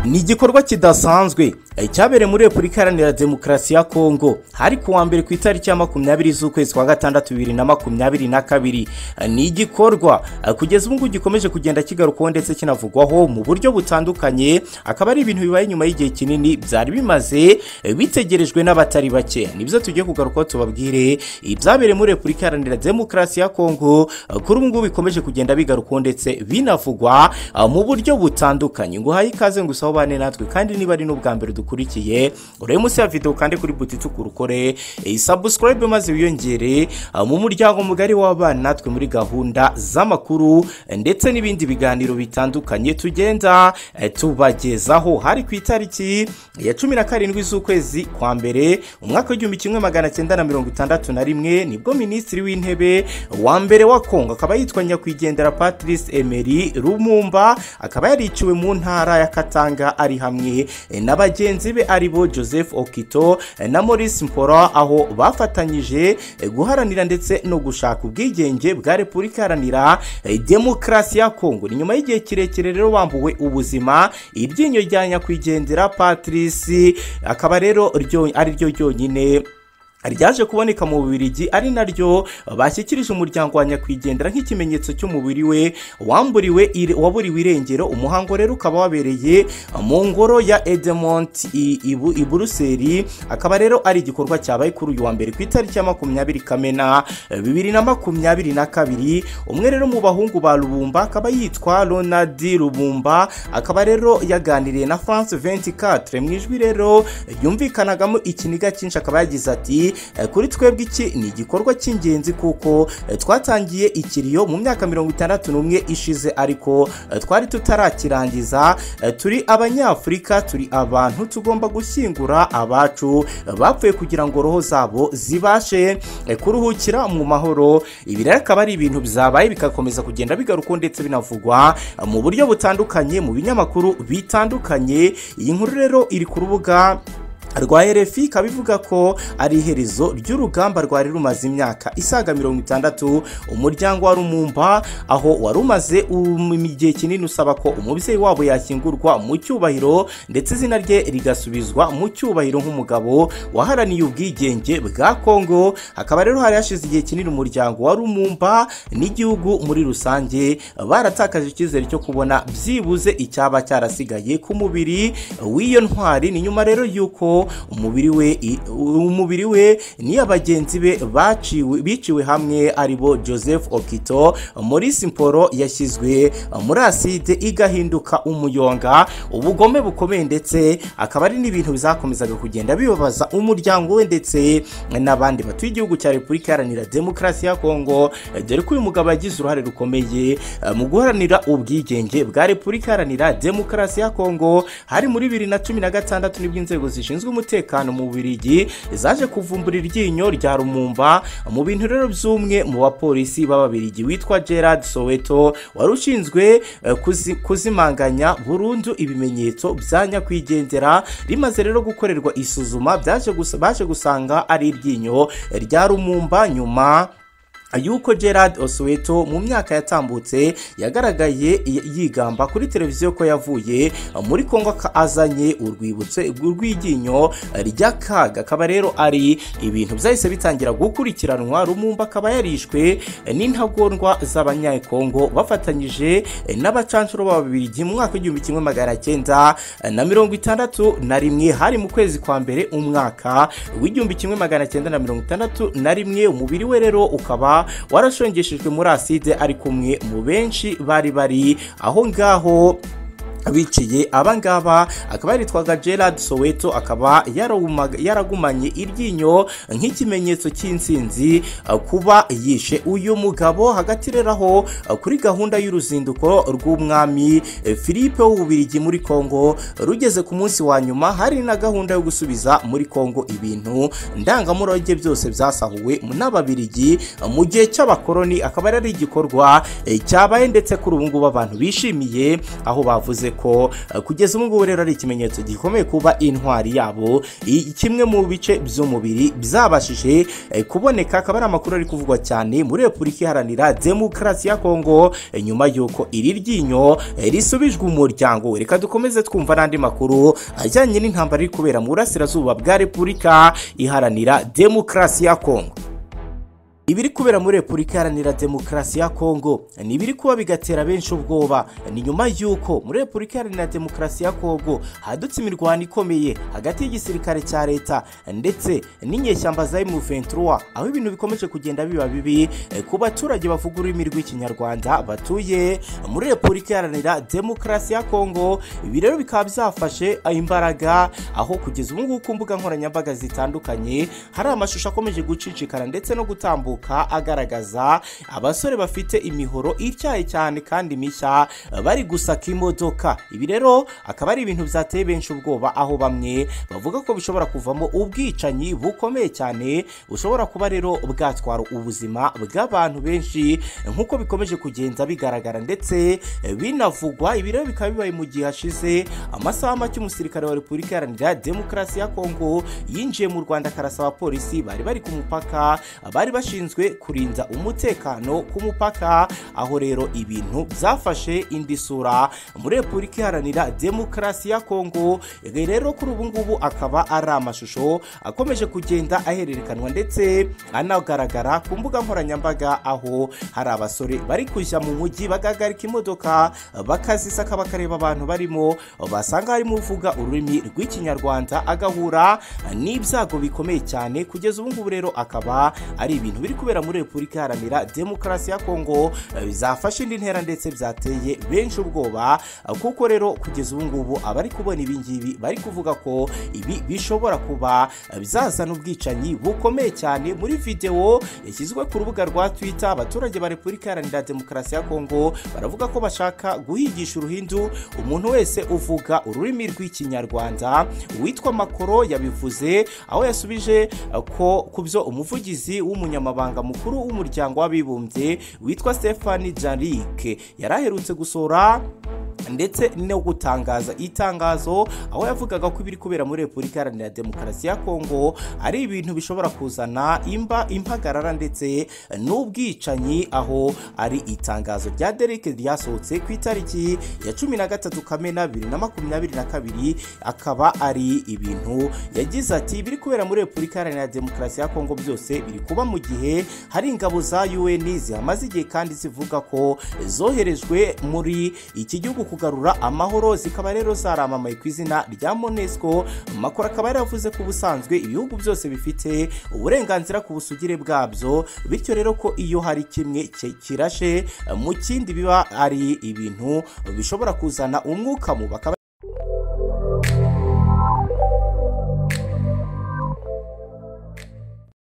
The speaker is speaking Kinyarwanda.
ni igikorwa kidasanzwe cyabereye muri repubulika iharanira demokarasi ya kongo hari ku wa mbere ku itariki ya makumyabiri z'ukwezi kwa gatandatu bibiri na makumyabiri na kabiri ni igikorwa kugeza ubu ngubu gikomeje kugenda kigarukwaho ndetse kinavugwaho mu buryo butandukanye akaba ari ibintu bibaye nyuma y'igihe kinini byari bimaze bitegerejwe n'abatari bake nibyo tugiye kugarukaho tubabwire ibyabereye muri repubulika iharanira demokarasi ya kongo kuri ubu ngubu bikomeje kugenda bigarukwaho ndetse binavugwa mu buryo butandukanye ngo uhaye ikaze ngo usaba bane natwe kandi niba ari n'ubwa mbere dukurikiye urebe munsi ya videwo kandi kuri buti itukura ukore sabusikarayibe maze wiyongere mu muryango mugari w'abana natwe muri gahunda z'amakuru ndetse n'ibindi biganiro bitandukanye tugenda tubagezaho hari ku itariki ya cumi na karindwi z'ukwezi kwa mbere umwaka w'igihumbi kimwe magana cyenda na mirongo itandatu na rimwe nibwo minisitiri w'intebe wa nyakwigendera wa kongo akaba yitwa nyakwigendera patrice emery rumumba akaba yariciwe mu ntara ya katanga ari hamwe na bagenzi be aribo joseph okito na maurice mpora aho bafatanyije guharanira ndetse no gushaka ubwigenge bwa repubulika iharanira demokarasi ya kongo ni nyuma y'igihe kirekire rero bambuwe ubuzima iryinyo rya nyakwigendera patrice akaba rero ryo- ari ryo ryonyine ryaje kuboneka mu bubirigi ari naryo bashyikirije umuryango wa nyakwigendera nk'ikimenyetso cy'umubiri we wamburiwe ire- waburiwe irengero umuhango rero ukaba wabereye mu ngoro ya edemont i Ibu- i buruseli akaba rero ari igikorwa cyabaye kuri uyu wa mbere ku itariki ya makumyabiri kamena eh, bibiri na makumyabiri na kabiri umwe rero mu bahungu ba rubumba akaba yitwa ronald rubumba akaba rero yaganiriye na france 24 mu ijwi rero yumvikanagamo ikiniga cyinshi akaba yagize ati "Eh, kuri twebwe iki ni igikorwa cy'ingenzi kuko eh, twatangiye ikiriyo mu myaka mirongo itandatu n'umwe ishize ariko eh, twari tutarakirangiza Eh, turi abanyafurika turi abantu tugomba gushyingura abacu eh, bapfuye kugira ngo roho zabo zibashe eh, kuruhukira mu mahoro ibi rero akaba ari ibintu byabaye bigakomeza kugenda bigarukwa ndetse binavugwa eh, mu buryo butandukanye mu binyamakuru bitandukanye iyi nkuru rero iri ku rubuga rwa RFI ikaba ivuga ko ari iherezo ry'urugamba rwari rumaze imyaka isaga mirongo itandatu umuryango wa Rumumba aho wari umaze um- igihe kinini usaba ko umubyeyi wabo yashyingurwa mu cyubahiro ndetse izina rye rigasubizwa mu cyubahiro nk'umugabo waharaniye ubwigenge bwa Kongo hakaba rero hari hashize igihe kinini umuryango wa Rumumba n'igihugu muri rusange baratakaje icyizere cyo kubona byibuze icyaba cyarasigaye ku mubiri w'iyo ntwari ni nyuma rero yuko umubiri we i- umubiri we n'iya bagenzi be baciwe biciwe hamwe aribo Joseph Okito Maurice Mporo yashyizwe muri aside igahinduka umuyonga ubugome bukomeye ndetse akaba ari n'ibintu bizakomezaga kugenda bibabaza umuryango we ndetse n'abandi batuye igihugu cya Repubulika Iharanira Demokarasi ya Kongo dore ko uyu mugabo yagize uruhare rukomeye eh, mu guharanira ubwigenge bwa Repubulika Iharanira Demokarasi ya Kongo hari muri bibiri na cumi na gatandatu nibwo inzego zishinzwe umutekano mu Bubiligi zaje kuvumbura iryinyo rya Rumumba mu bintu rero by'umwe mu bapolisi b'Ababiligi witwa Gerard Soweto wari ushinzwe eh, kuzi- kuzimanganya burundu ibimenyetso bya nyakwigendera rimaze rero gukorerwa isuzuma byaje gusa- baje gusanga ari iryinyo rya Rumumba nyuma yuko Gerard Osweto mu myaka yatambutse yagaragaye y- yigamba kuri televiziyo ko yavuye muri Kongo aka- azanye urwibutso rw'iryinyo ry'akaga akaba rero ari ibintu byahise bitangira gukurikiranwa Rumumba akaba yarishwe n'intagondwa z'abanyakongo bafatanyije n'abacanshuro b'ababiligi mu mwaka w'igihumbi kimwe magana cyenda na mirongo itandatu na rimwe hari mu kwezi kwa mbere umwaka w'igihumbi kimwe magana cyenda na mirongo itandatu na rimwe umubiri we rero ukaba warashongeshejwe muri aside ari kumwe mu benshi bari bari aho ngaho biciye abangaba akaba yaritwaga gerard soweto akaba yarawumaga- yaragumanye iryinyo nk'ikimenyetso cy'insinzi uh, kuba yishe uyu mugabo hagati rero aho uh, kuri gahunda y'uruzinduko rw'umwami eh, philippe w'ububirigi muri kongo rugeze ku munsi wa nyuma hari na gahunda yo gusubiza muri kongo ibintu ndangamurage byose byasahuwe n'ababirigi uh, mu gihe cy'abakoroni akaba yari igikorwa eh, cyabaye ndetse kuri ubu ngubu abantu bishimiye aho bavuze ko eh, kugeza ubu ngubu rero ari ikimenyetso gikomeye kuba intwari yabo i- kimwe mu bice by'umubiri byabashije eh, kuboneka akaba ari amakuru ari kuvugwa cyane muri repubulika iharanira demokarasi ya kongo eh, nyuma y'uko iri ryinyo eh, risubijwe umuryango we reka dukomeze twumva n'andi makuru ajyanye n'intambara iri kubera mu burasirazuba bwa repubulika iharanira demokarasi ya kongo ibiri kubera muri repubulika iharanira demokarasi ya kongo ni ibiri kuba bigatera benshi ubwoba ni nyuma y'uko muri repubulika iharanira demokarasi ya kongo hadutse imirwano ikomeye hagati y'igisirikare cya leta ndetse n'inyeshyamba za M23 aho ibintu bikomeje kugenda biba bibi eh, ku baturage bavuga ururimi rw'ikinyarwanda batuye muri repubulika iharanira demokarasi ya kongo ibi rero bikaba byafashe imbaraga aho kugeza ubu ngubu ku mbuga nkoranyambaga zitandukanye hari amashusho akomeje gucicikana ndetse no gutambuka agaragaza abasore bafite imihoro ityaye cyane kandi mishya bari gusaka imodoka ibi rero akaba ari ibintu byateye benshi ubwoba aho bamwe bavuga ko bishobora kuvamo ubwicanyi bukomeye cyane bushobora kuba rero bwatwara ubuzima bw'abantu benshi nk'uko bikomeje kugenda bigaragara ndetse binavugwa ibi rero bikaba bibaye mu gihe hashize amasaha make umusirikare wa repubulika iharanira demokarasi ya kongo yinjiye mu rwanda akarasa abapolisi bari bari ku mupaka bari bashinzwe kurinda umutekano ku mupaka aho rero ibintu byafashe indi sura muri repubulika iharanira demokarasi ya kongo Ibi rero kuri ubu ngubu akaba ari amashusho akomeje kugenda ahererekanwa ndetse anagaragara ku mbuga nkoranyambaga aho hari abasore bari kujya mu mujyi bagahagarika imodoka bakazisaka bakareba abantu barimo basanga harimo uvuga ururimi rw'ikinyarwanda agahura n'ibyago bikomeye cyane kugeza ubu ngubu rero akaba ari ibintu biri kubera muri repubulika iharanira demokarasi ya kongo eh, bizafasha indi ntera ndetse byateye benshi ubwoba eh, kuko rero kugeza ubu ngubu abari kubona ibi ngibi bari kuvuga ko ibi bishobora kuba eh, bizazana ubwicanyi bukomeye cyane muri videwo yashyizwe ku rubuga rwa twitter abaturage ba repubulika iharanira demokarasi ya kongo baravuga ko bashaka guhigisha uruhindu umuntu wese uvuga ururimi rw'ikinyarwanda uwitwa makoro yabivuze aho yasubije eh, ko ku byo umuvugizi w'umunyamabanga mukuru w'umuryango w'abibumbye witwa Stephane Jarike yari aherutse gusohora ndetse no gutangaza itangazo aho yavugaga ko ibiri kubera muri repubulika iharanira demokarasi ya kongo ari ibintu bishobora kuzana imba impagarara ndetse n'ubwicanyi aho ari itangazo rya derike ryasohotse ku itariki ya cumi na gatatu kamena bibiri na makumyabiri na kabiri akaba ari ibintu yagize ati ibiri kubera muri repubulika iharanira demokarasi ya kongo byose biri kuba mu gihe hari ingabo za UN zihamaze igihe kandi zivuga ko zoherejwe muri iki gihugu kugarura amahoro zikaba rero zaramamaye ku izina rya MONUSCO makuru akaba yaravuze ko ubusanzwe ibihugu byose bifite uburenganzira ku busugire bwabyo bityo rero ko iyo hari kimwe ki- kirashe mu kindi biba ari ibintu bishobora kuzana umwuka mu bakaba